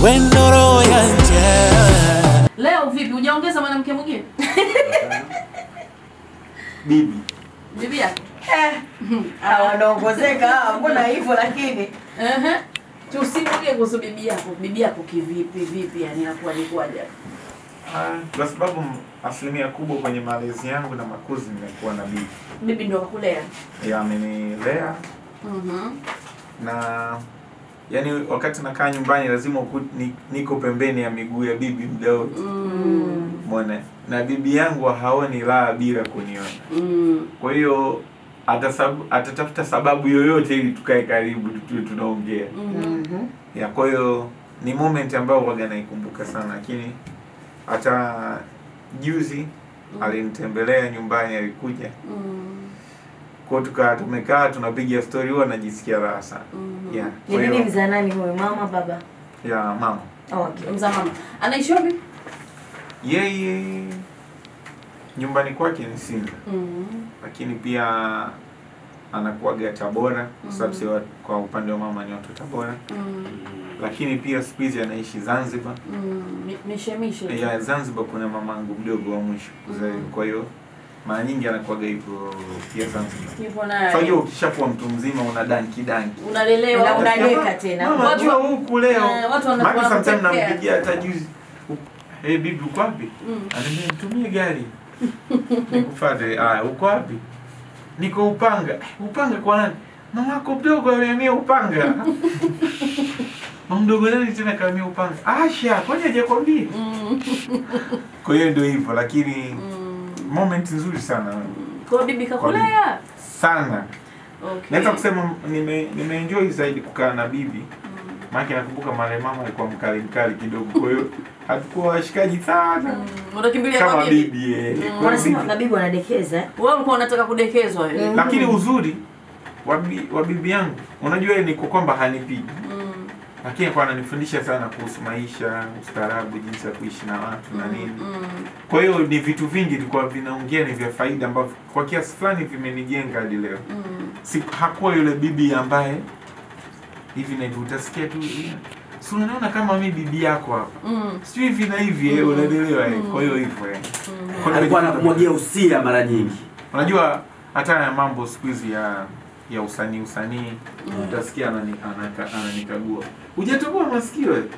wendo roho yanje Leo vipi? Hujaongeza mwanamke mwingine? Bibi. Bibi yako? Ah, wanaongozeka hawa, mbona hivyo lakini Ehe. Tusimulie kuhusu bibi yako. Bibi yako kivipi vipi yani inakuwa ni kwaje? Ah, kwa sababu asilimia kubwa kwenye malezi yangu na makuzi nimekuwa na bibi. Bibi ndo akakulea. Ya amenilea Mhm. na yani wakati nakaa nyumbani lazima uku, ni, niko pembeni ya miguu ya bibi muda wote. Mm. Umeona? Na bibi yangu haoni raha bila kuniona. Mm. Kwa hiyo atasabu, atatafuta sababu yoyote ili tukae karibu tuwe tunaongea. Mhm. Ya kwa hiyo ni moment ambayo waga naikumbuka sana, lakini hata juzi alinitembelea nyumbani, alikuja Mm. kwa tukaa tumekaa tunapiga story, huwa najisikia raha sana. Mhm. Yeah, ni kwa nini hiyo mzaa nani huyu mama baba ya mama oh, okay. Mzaa mama. Anaishi wapi? yeye nyumbani kwake ni Sinza, Mhm. lakini pia anakuaga Tabora kwa sababu si wa- kwa upande wa mama ni watu Tabora, Mm. lakini pia siku hizi anaishi Zanzibar. Mm. Mi- Mishemishe. ya Zanzibar kuna mamangu mdogo wa mwisho kuzaliwa, kwa hiyo mara nyingi anakuwaga hivyo pia Zanzibar. Hivyo naye. Sasa ukishakuwa mtu mzima una danki danki. Unalelewa. Na una- unadeka tena. Mama Watu- njoo huku leo. Eh, watu wana- Maana sometimes wanakutekea. nampigia hata juzi. Eh, bibi uko wapi? Mm. Ananiambia nitumie gari. Nikufuate. Ah, uko wapi? Niko Upanga. "Eh, Upanga kwa nani? Mama yako mdogo amehamia Upanga. Mama mdogo nani tena kahamia Upanga? Asha, kwani hajakwambia? Mm. Kwa hiyo ndio hivyo lakini Mm. moment nzuri sana Kwa hiyo bibi kakulea. sana Okay. naweza kusema nime nimeenjoy zaidi kukaa na bibi maana nakumbuka mara mama alikuwa mkali mkali kidogo kwa hiyo hatukuwa washikaji sana Mm. Unakimbilia kama kwa bibi. bibi eh. Kwa hiyo wanasema bibi- na bibi wanadekeza eh? Wewe ulikuwa unataka kudekezwa wewe. Mm. lakini uzuri wa bi- wa bibi yangu unajua ni kwa kwamba hanipigi Mm. lakini alikuwa ananifundisha sana kuhusu maisha ustaarabu jinsi ya kuishi na watu na nini Mm. kwa hiyo ni vitu vingi tulikuwa vinaongea ni vya faida ambavyo kwa kiasi fulani vimenijenga hadi leo Mm. si hakuwa yule bibi ambaye hivi na hivi utasikia tu "Yeah, si unaona kama mi bibi yako hapa Mm. sijui hivi na hivi eh, unaelewa eh. kwa hiyo hivyo eh. Kwa hiyo alikuwa nimejifunza- anakumwagia usia mara nyingi unajua hata ya mambo siku hizi ya ya usanii usanii utasikia anani- anaka- ananikagua hujatoboa masikio eh?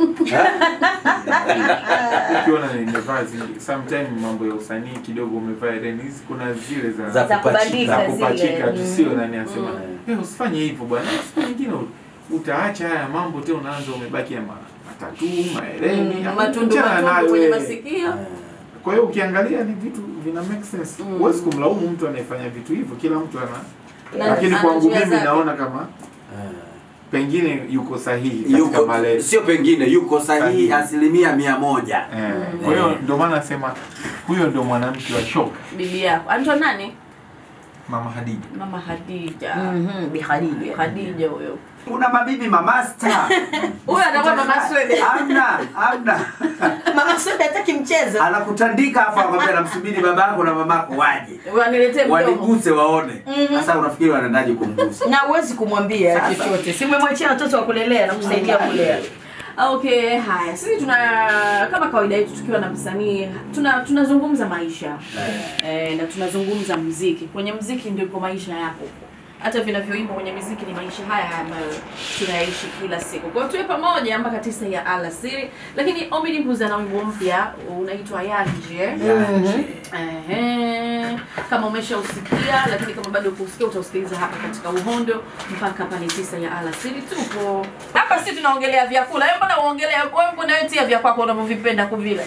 ukiona nimevaa zi- sometime mambo ya usanii kidogo umevaa hereni hizi kuna zile za Za za kupachika. kubandika za zile kupachika tu Mm. sio nani asema "Eh, usifanye hivyo bwana siku nyingine u- utaacha haya mambo tena unaanza umebaki ya ma- matatu mahereni Mm. ama Matundu achana matundu nayo, kwenye eh. masikio. kwa hiyo ukiangalia ni vitu vina make sense Mm. huwezi kumlaumu mtu anayefanya vitu hivyo kila mtu ana Na- lakini ana kwangu njia mimi zake. naona kama pengine yuko sahihi katika yuko malezi sio pengine yuko sahihi Sahihi. asilimia mia moja Eh, kwa hiyo ndio maana nasema huyo ndio mwanamke wa shoka Bibi yako. Anaitwa nani? mama Hadija Mama Hadija. Mhm, Bi Khadija. Khadija huyo. kuna mabibi mamasta Huyo atakuwa mama Swede. amna amna mama Swede hataki mchezo anakutandika hapo akwambia namsubiri babako na mamako waje Waniletee mdomo. waniguse waone sasa unafikiri wanaendaje kumgusa na huwezi kumwambia Sasa. chochote si umemwachia watoto wa kulelea na kusaidia kulea Okay, haya. Sisi tuna kama kawaida yetu tukiwa na msanii tuna tunazungumza maisha. Eh, na tunazungumza mziki. Kwenye mziki ndipo maisha yako. Hata vinavyoimbwa kwenye muziki ni maisha haya haya ambayo tunaishi kila siku. Kwa hiyo tuwe pamoja mpaka tisa ya alasiri. Lakini Omid Mbuzi ana wimbo mpya unaitwa Yanje. Ehe. Kama umeshausikia lakini kama bado kusikia utausikiliza hapa katika Uhondo mpaka pale tisa ya alasiri. Tupo hapa, si tunaongelea vyakula. Wewe mbona uongelea wewe mbona wewe tia vya kwako unavyovipenda kuvila?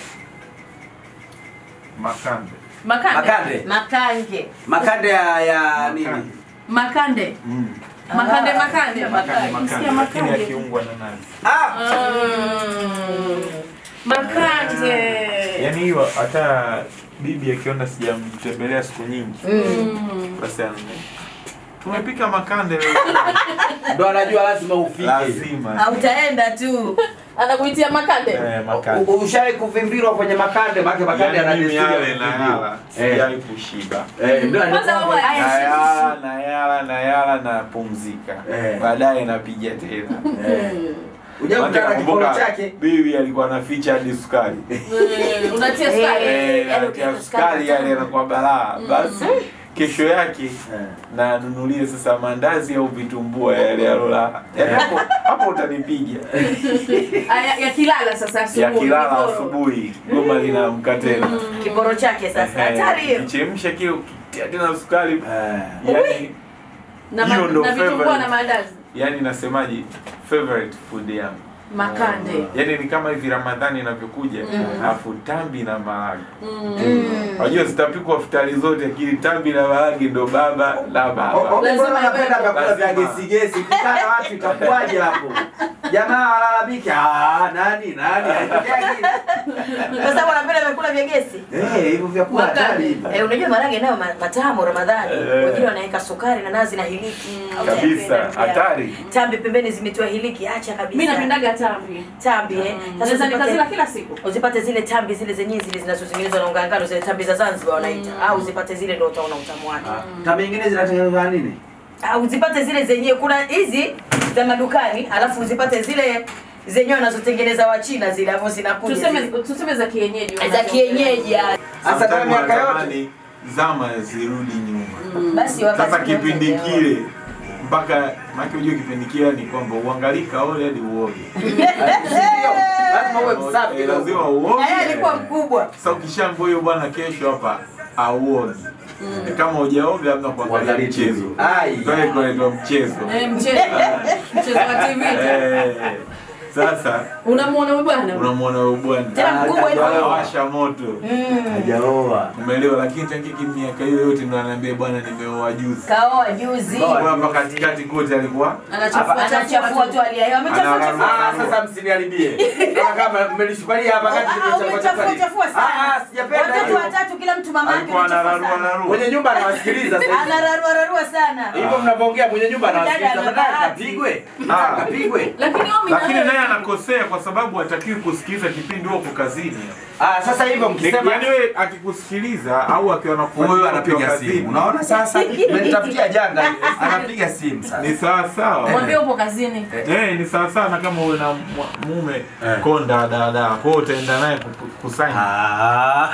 Makande. Makande. makande makange makande ya, ya nini Makande. Makande. Mm. Makande makande. Makande, Msikia makande, lakini makande. akiungwa na nazi. ah! Mm. Makande. Yaani hiyo hata bibi akiona sijamtembelea siku nyingi Mm. basi anane. Tumepika makande leo. ndo anajua lazima ufike Lazima. hautaenda tu Anakuitia makande. Eh, makande. U- ushai kuvimbirwa kwenye makande maake makande Yaani ana mimi desturi ya yale na kuvimbirwa. yala. Eh. Sijai kushiba. Eh, ndio Kwanza anajua- wewe na haya yala na yala na yala na pumzika Eh. baadaye napiga tena Eh. Hujakutana na kiporo Nakumbuka chake. bibi alikuwa anaficha hadi sukari Mm, unatia sukari Eh, Eh, yaani anatia ukiweka sukari sukari yani anakuwa balaa basi kesho yake Eh. na anunulie sasa mandazi au vitumbua yale alola yani hapo hapo utanipiga Aya, yakilala sasa ya asubuhi kilala kiporo. asubuhi goma linaamka tena kiporo chake sasa hatari hiyo kichemsha kile ukitia tena sukari Eh. yani na, ma- hiyo ndo na vitumbua favorite. na maandazi yani nasemaje favorite food yangu makande yani ni kama hivi ramadhani inavyokuja alafu tambi na maharage Mm. unajua zitapikwa futari zote lakini tambi na maharage ndo baba la O- o- baba mbona unapenda vyakula vya Lazima. gesi gesi? Ukikaa na watu itakuwaje hapo? Jamaa walalamike, ah, nani nani haitokea kwa sababu anapenda vyakula vya gesi Eh, hivyo vyakula Makande. hatari hivyo. Eh, unajua marage nayo ma- matamu Ramadhani. Eh. Wengine wanaweka sukari na nazi na hiliki. Au kabisa utayapenda pia. hatari Tambi pembeni zimetiwa hiliki, acha kabisa. mi napendaga tambi tambi eh. Mm. Sasa Naweza nikazila uzipate, kila siku uzipate zile tambi zile zenyewe zile zinazotengenezwa na unga ngano zile tambi za Zanzibar wanaita. Au uzipate zile ndio utaona utamu wake. Ah, Tambi nyingine zinatengenezwa na nini? Au uzipate zile zenyewe kuna hizi za madukani, alafu uzipate zile zenyewe wanazotengeneza wa China zile ambazo zinakuja. tuseme zile. tuseme za kienyeji za wanazo- kienyeji. ah. Sasa kama Sometime miaka yote wanatamani zama zirudi nyuma Basi wakati sasa mmoja kipindi ndio. kile mpaka maki ujue kipindi kile ni kwamba uangalii kaole hadi uoge Ndio, lazima uwe msafi Eh, kidogo. lazima uoge Na yeye alikuwa mkubwa. sasa ukishaambia huyo bwana kesho hapa auogi Ni kama hujaoga labda kuangalia Kuangalia mchezo TV. Ai. Ndio kunaitwa mchezo Eh, mchezo mchezo wa TV Eh, sasa unamwona huyu bwana unamwona huyo bwana Tena mkubwa hivyo. anawasha moto Hajaoa. umeelewa lakini tangia miaka hiyo yote ndo anaambia bwana nimeoa juzi Kaoa juzi. Kaoa. Kwa hapa katikati kote alikuwa anachafua Anachafua tu hali ya hewa. Amechafua Anararua. chafua. Ah, sasa msiniharibie. Kama kama mmelishupalia hapa kati Ah, nimechafua umechafua chafua. chafua Ah, sana. ah, sijapenda Watoto hiyo. watatu kila mtu mama yake alikuwa amechafua anararua sana. narua Mwenye nyumba anawasikiliza sasa. hivi. Anararua rarua sana. Hivyo mnavyoongea mwenye nyumba anawasikiliza. Dada ana Badala bahati. kapigwe. Ah. Kapigwe. lakini Omi lakini nawe- naye anakosea kwa sababu hatakiwi kusikiliza kipindi huko kazini Ah, sasa hivyo mkisema yaani wewe akikusikiliza au akiwa anakufuatilia huyu ukiwa anapiga kazini, simu. Unaona sasa? Umenitafutia janga. Anapiga simu sasa. ni sawa sawa mwambie upo kazini Eh, ni sawa sawa na kama uwe na mwa- mume Eh. konda dada kwa hiyo utaenda naye ku- kusaini Ah.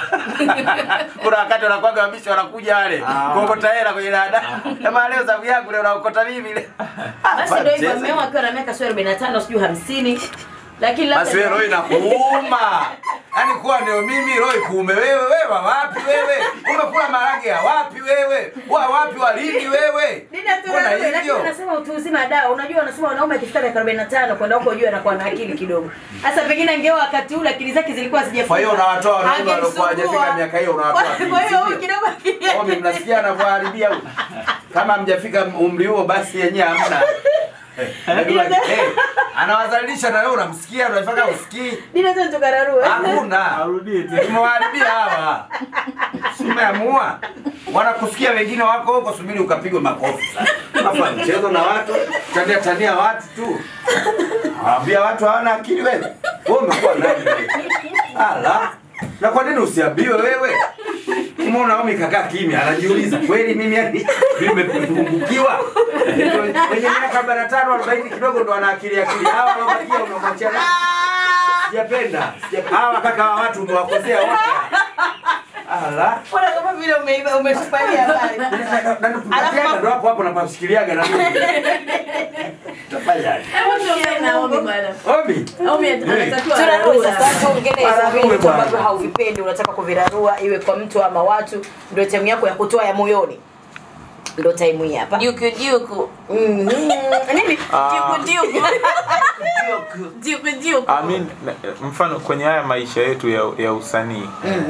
Kuna wakati wanakuwaga wabishi wanakuja wale Ah. kuokota hela kwenye dada. Kama leo zamu yangu leo naokota mimi ile. Basi ndio hivyo Mchezo. ameoa akiwa na miaka sio 45 sijui 50. Lakini labda Basi wewe roho inakuuma. Yaani kuwa ndio mimi roho ikuume wewe wewe wa wapi wewe? Umekula marage ya wapi wewe? Wa wapi wa lini wewe? Dida tu Mbona wewe, lakini hivyo? unasema utu uzima dawa. Unajua wanasema wanaume akifika miaka 45 kwenda huko juu anakuwa na akili kidogo. Sasa pengine angeoa wakati ule akili zake zilikuwa hazijafika. Kwa hiyo unawatoa wanaume waliokuwa Angemsumbua. hawajafika miaka hiyo unawatoa Kwa- akili, Kwa hiyo si huyu ndio? kidogo akili yake- Omi, mnasikia anavyoharibia huyu? Kama hamjafika umri huo basi yenyewe hamna. Eh, anawazalilisha na wewe unamsikia unafanya usikii. Dida tu tukararua. Hakuna. arudie tena Tumewaharibia hawa. Simeamua. Wanakusikia wengine wako huko subiri ukapigwe makofi sasa. Hapa mchezo na watu, tania tania watu tu. Waambia watu hawana akili wewe. Wewe umekuwa nani wewe? Ala. Na kwa nini usiambiwe wewe? Umeona Omi kakaa kimya, anajiuliza kweli mimi yani nimepungukiwa. Wenye miaka 45 40 kidogo ndo ana akili akili. Hawa wanabakia unamwachia nani? Sijapenda. Sijapenda. Hawa kaka wa watu umewakosea wote. Ala. Mbona kama vile umeiba umetupalia habari. Alafu ndo hapo hapo napashikiliaga na mimi. Tafanyaje? Hebu tuongee na Omi bwana Omi. Omi anatakiwa Tunararua ararue. sasa tuongelee Ararue hizo vitu bwana. ambavyo hauvipendi unataka kuvirarua iwe kwa mtu ama watu ndio time yako ya kutoa ya moyoni. Ndio time hii hapa. Juku juku Mhm. Nini? Ah. Juku juku Juku juku I mean, na- mfano kwenye haya maisha yetu ya, ya usanii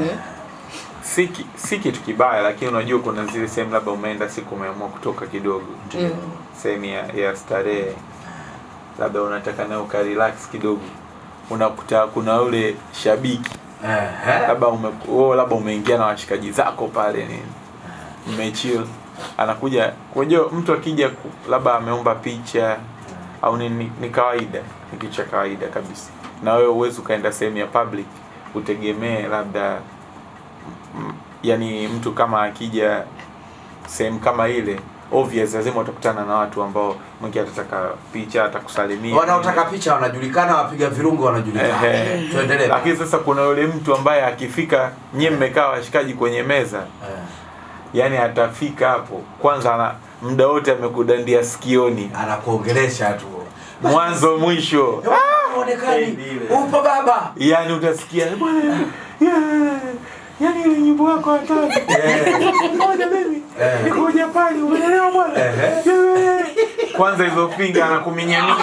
si, ki- si kitu kibaya lakini unajua kuna zile sehemu labda umeenda siku umeamua kutoka kidogo sehemu ya, ya starehe labda unataka nayo ukarelax kidogo unakuta kuna ule shabiki Ehe. labda ume, oh, labda umeingia na washikaji zako pale nini mmechill anakuja unajua mtu akija ku- labda ameomba picha au ni, ni, ni kawaida ni kitu cha kawaida kabisa na wewe uwezi ukaenda sehemu ya public utegemee labda m- yani mtu kama akija sehemu kama ile obvious lazima utakutana na watu ambao mwingine atataka picha atakusalimia wanaotaka picha wanajulikana wapiga virungu wanajulikana Ehe. tuendelee lakini sasa kuna yule mtu ambaye akifika nyie mmekaa washikaji kwenye meza Eh, yani atafika hapo kwanza ana muda wote amekudandia sikioni anakuongelesha tu mwanzo mwisho onekani upo baba yani utasikia bwana yeah, yani ile nyimbo yako hatari moja mimi Eh. niko Japani umeelewa bwana Ehe. Yeah. kwanza hizo finga anakuminyania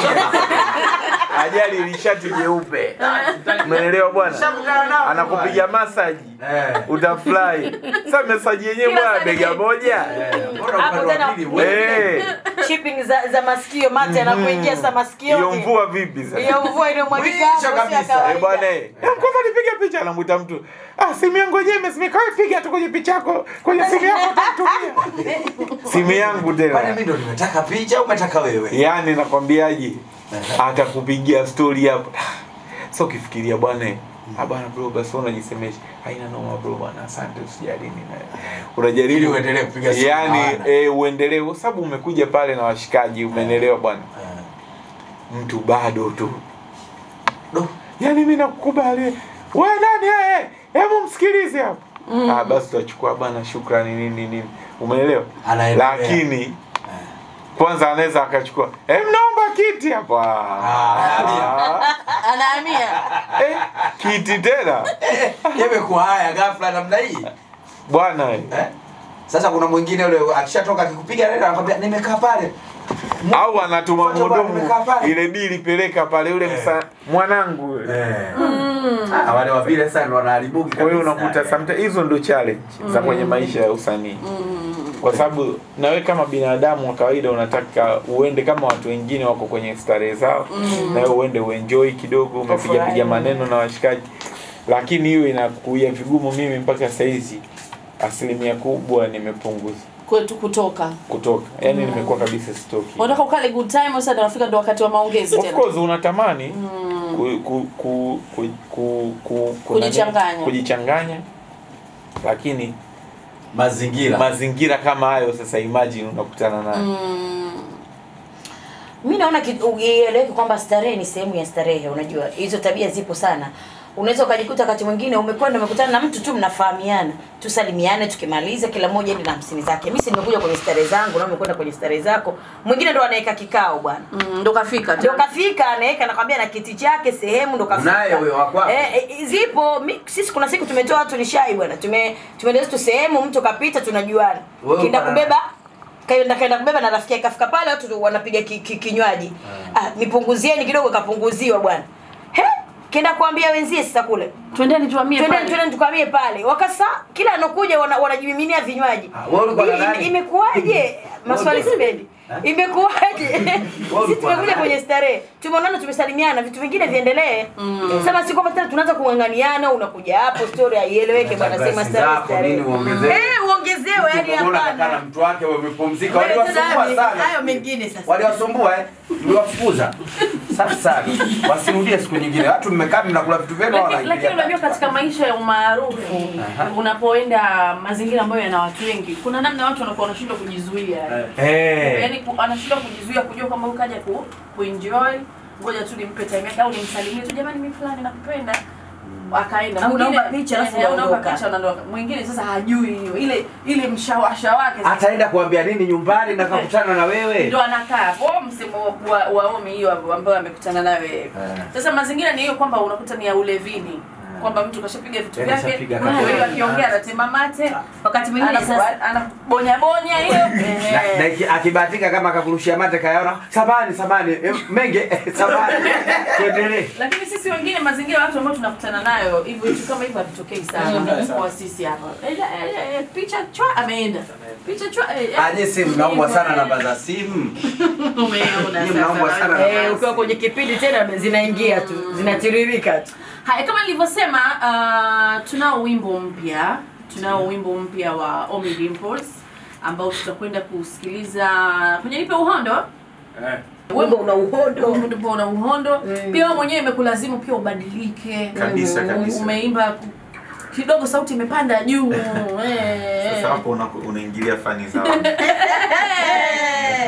ajali ilishati jeupe umeelewa bwana anakupiga masaji Eh, utafurahi sasa mesaji yenyewe Kila bwana saa bega ni- moja eh, mbona Hapo upande wa tena- pili wewe? Eh, shipping za, za masikio mate anakuingia sa hiyo masikioni mvua vipi sasa hiyo mvua inayomwagika Mwisho hapo si ya kabisa, Eh, kawaida. bwana eh, kwanza nipige picha anamwita mtu ah simu yangu yenyewe imesimika wewe piga tu kwenye picha yako kwenye simu yako utatumia simu yangu Kwani tena mimi ndo nimetaka picha au umetaka wewe yaani nakwambiaje atakupigia story hapo so ukifikiria bwana eh, ah bwana bro basi wewe unajisemesha haina noma bro bwana asante usijali nini unajaribu Ili uendelee kupiga simu yani hawana. eh, uendelee kwa sababu umekuja pale na washikaji umeelewa bwana Eh, mtu bado tu do, yaani mimi nakukubali we nani eh, hebu msikilize hapo ah basi tutachukua bwana shukrani nini nini umeelewa Anaendelea. lakini kwanza anaweza akachukua eh, mnaomba kiti hapa Ah, anahamia eh, kiti tena yamekuwa haya ghafla namna hii bwana eh. eh? Sasa kuna mwingine yule akishatoka akikupiga neno anakwambia nimekaa pale. au anatuma Fuata bwana, mhudumu nimekaa pale. ile dili peleka pale yule msa mwanangu yule. Eh. Ah, wale wa vile sana ndo wanaharibuki kwa hiyo kabisa. unakuta sometimes hizo ndo challenge za kwenye maisha ya usanii kwa sababu nawe kama binadamu wa kawaida unataka uende kama watu wengine wako kwenye starehe zao na wewe uende uenjoy kidogo umepiga piga maneno na washikaji lakini hiyo inakuia vigumu mimi mpaka saizi asilimia kubwa nimepunguza kwetu kutoka kutoka yani nimekuwa kabisa sitoki unataka ukale good time sasa ndo nafika ndo wakati wa maongezi of tena course unatamani ku, ku, ku, ku, ku, ku, ku- Kujichanganya. nani? kujichanganya lakini mazingira. mazingira kama hayo sasa imagine unakutana nayo mi naona kitu- uieleweke kwamba starehe ni sehemu ya starehe unajua hizo tabia zipo sana unaweza ukajikuta wakati mwingine umekwenda umekutana na mtu tu mnafahamiana tusalimiane tukimaliza kila mmoja ende na hamsini zake mi si nimekuja kwenye starehe zangu na umekwenda kwenye starehe zako mwingine ndo anaweka kikao bwana Mm, ndo kafika ndo kafika anaweka nakwambia na kiti chake sehemu ndo kafika Unaye huyo wa kwako? eh, eh, zipo mi, sisi kuna siku tumetoa watu nishai bwana tume tumeendea tu sehemu mtu kapita tunajuana Wewe kienda uko na- kubeba kaenda kaenda kubeba na rafiki yake kafika pale watu wanapiga ki, ki, kinywaji ah, nipunguzieni kidogo kapunguziwa bwana he kenda kuambia wenzie sasa kule twendeni tuamie twendeni pale. twendeni tukamie pale wakasa kila anokuja wana, wanajimiminia vinywaji Ah, wewe ulikuwa na Ime- nani? imekuwaje maswali sipendi imekuwaje sisi ulikuwa na tumekuja nani? kwenye starehe tumeonana tumesalimiana vitu vingine viendelee sema si kwamba tena tunaanza kung'ang'aniana unakuja hapo story haieleweke bwana sema Glasi starehe zako, starehe nini uongezewe? eh uongezewe yani Mbona kaka na hapana mtu wake wamepumzika Wewe waliwasumbua tena sana. hayo mengine sasa. Waliwasumbua eh? Mliwafukuza. Safi sana. Wasirudie siku nyingine. Watu mmekaa mnakula vitu vyenu Lakini- wanaingilia lakini unajua kati. katika maisha ya umaarufu unapoenda mazingira ambayo yana watu wengi kuna namna watu wanakuwa wanashindwa kujizuia Eh. yaani ku- anashindwa kujizuia kujua kwamba huyu kaja ku, kuenjoy ngoja tu nimpe time yake au nimsalimie tu jamani mimi fulani nakupenda akaenda Au Mwingine- unaomba picha, alafu eh, unaomba unaondoka. picha unaondoka mwingine sasa hajui hiyo ile ile mshawasha wake sasa Ataenda kuambia nini nyumbani na kakutana na wewe? ndo anakaa hapo msemo wa, wa omi hiyo ambayo amekutana nayo yeye. Eh. Sasa mazingira ni hiyo kwamba unakuta ni ya ulevini kwamba mtu kashapiga vitu Eh, vyake, kashapiga kwa kazi. hiyo akiongea anatema mate, wakati mwingine anaku- sasa anabonya bonya hiyo Na, na eh. iki- akibahatika kama akakurushia mate kayaona samani samani eh, menge eh, samani tuendelee Lakini sisi wengine mazingira watu ambao tunakutana nayo hivyo vitu kama hivyo havitokei sana kwa sisi hapa. Eh, eh, eh, picha chwa ameenda. Picha chwa eh, eh. aje simu mnaombwa sana namba za simu Umeona Nyinyi mnaombwa sasa. sana eh, ukiwa kwenye kipindi tena zinaingia tu zinatiririka tu Haya, kama nilivyosema, uh, tunao wimbo mpya, tunao wimbo mpya wa Omi Dimples ambao tutakwenda kusikiliza kwenye Nipe Uhondo. wimbo una uhondo Wimbo una uhondo pia wewe mwenyewe imekulazimu pia ubadilike. Kabisa, Mm, kabisa. Umeimba ku- kidogo, sauti imepanda juu eh. sasa hapo una- unaingilia fani za watu.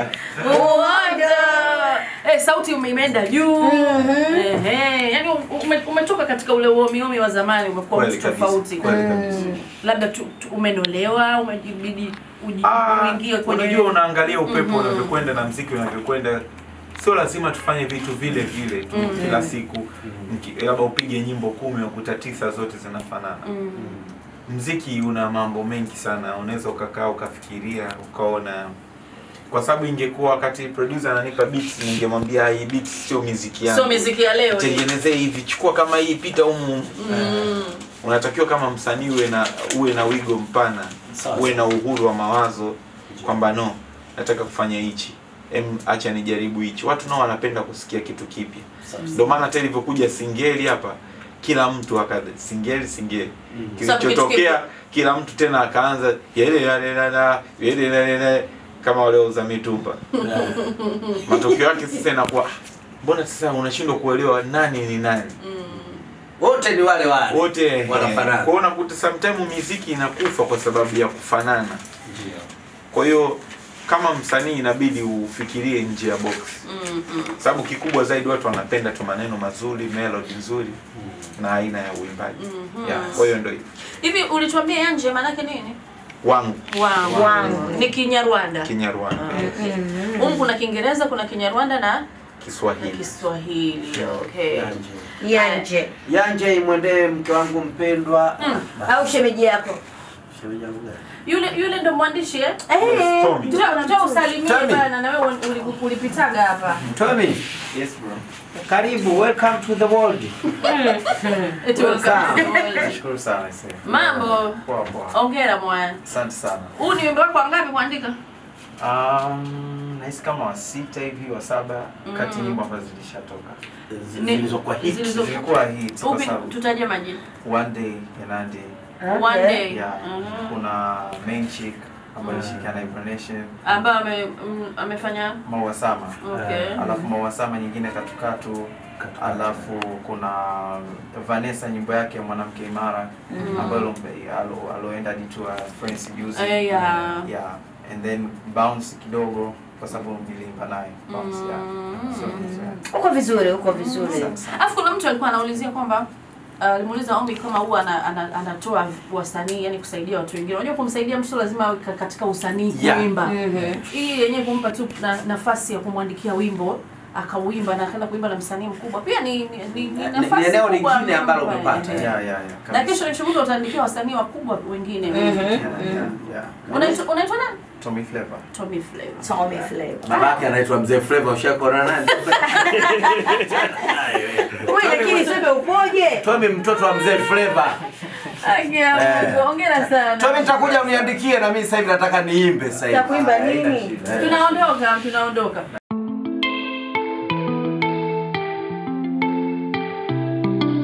uwanja eh, sauti ume- imeenda juu Ehe, yani ume, umetoka katika ule uomiomi wa zamani umekuwa Kweli mtu kabisa, tofauti kweli kabisa. labda tu, tu, umenolewa umejibidi uji- Ah, uingie kwenye unajua unaangalia upepo unavyokwenda na mziki unavyokwenda sio lazima tufanye vitu vile vile tu kila siku Mki- labda upige nyimbo kumi ukuta tisa zote zinafanana Mm. mziki una mambo mengi sana unaweza ukakaa ukafikiria ukaona kwa sababu ingekuwa wakati producer ananipa beats ningemwambia hii beats sio muziki yangu sio miziki ya leo hii. tengenezee hivi chukua kama hii pita humu Mm. unatakiwa kama msanii uwe na uwe na wigo mpana Sawa, uwe na uhuru wa mawazo kwamba no nataka kufanya hichi em acha nijaribu hichi watu nao wanapenda kusikia kitu kipya ndio maana hata ilivyokuja singeli hapa kila mtu akada singeli singeli Sababu kitu kilichotokea kipya. kila mtu tena akaanza yele yale lala yele yale yale kama waliouza mitumba matokeo yake sasa inakuwa "Ah, mbona sasa unashindwa kuelewa nani ni nani wote ni wale wale wote wanafanana. kwao unakuta sometime miziki inakufa kwa sababu ya kufanana kwa hiyo kama msanii inabidi ufikirie nje ya box Mm, mm. sababu kikubwa zaidi watu wanapenda tu maneno mazuri melody nzuri na aina ya uimbaji Mhm. yeah, kwa hiyo ndo hivyo. hivi ulituambia yanje maanake nini wangu wangu Wangu. ni kinyarwanda kinyarwanda humu kuna kiingereza kuna kinyarwanda na na kiswahili kiswahili okay Yanje. Yanje Yanje imwendee mke wangu mpendwa. au shemeji yako. Shemeji yangu gani? yule yule ndo mwandishi eh Eh, Tommy. Njoo njoo usalimie Tommy. bana na wewe uli- ulipitaga hapa Tommy Yes bro. Karibu, welcome to the world. Eti welcome. Nashukuru sana ise. mambo Poa poa. ongera mwana Asante sana. huu ni wimbo wako wangapi kuandika Um, nahisi kama wa sita hivi wa saba kati nyimbo ambazo zilishatoka. Ni- Zilizokuwa hit. zilizo- Zilikuwa hits kwa upi sababu tutaje majina One Day ya Nandi. one day Yeah. Mhm. Kuna Main Chick ambayo ilishirikiana na Ibra Nation, ambayo ame, mm, amefanya Maua Sama. okay Alafu Maua Sama nyingine Katukatu. Alafu kuna Vanessa nyimbo yake mwanamke imara ambayo alo- alo- aloenda hadi tour ya France juzi. Eh, yeah. yeah and then bounce kidogo kwa sababu nilimba naye bounce yeah Mm. so, so, yeah. Uko vizuri, uko vizuri. Asante sana. alafu kuna mtu alikuwa anaulizia kwamba uh, alimuuliza Ommy kama huwa ana, ana, anatoa wasanii yani kusaidia watu wengine. Unajua kumsaidia mtu lazima awe ka- katika usanii Yeah. kuimba. Hii yenyewe kumpa tu na, nafasi ya kumwandikia wimbo akauimba na akaenda kuimba na msanii mkubwa pia ni, ni, ni, ni nafasi ni eneo kubwa lingine ambalo ambayo- umepata. eh. yeah yeah yeah Na kabisa. kesho nishuhuda utaandikia wasanii wakubwa wengine. yeah, yeah, yeah. Unaitwa unaitwa nani? Tommy Flavor Tommy Flavor. Tommy Flavor. babake anaitwa mzee Flavor ushakuona nani Wewe lakini sema upoje? Tommy mtoto wa mzee Flavor Akia, Eh. hongera sana. Tommy nitakuja uniandikie na mimi sasa hivi nataka niimbe sasa hivi Utakuimba nini? Eh. Tunaondoka, tunaondoka.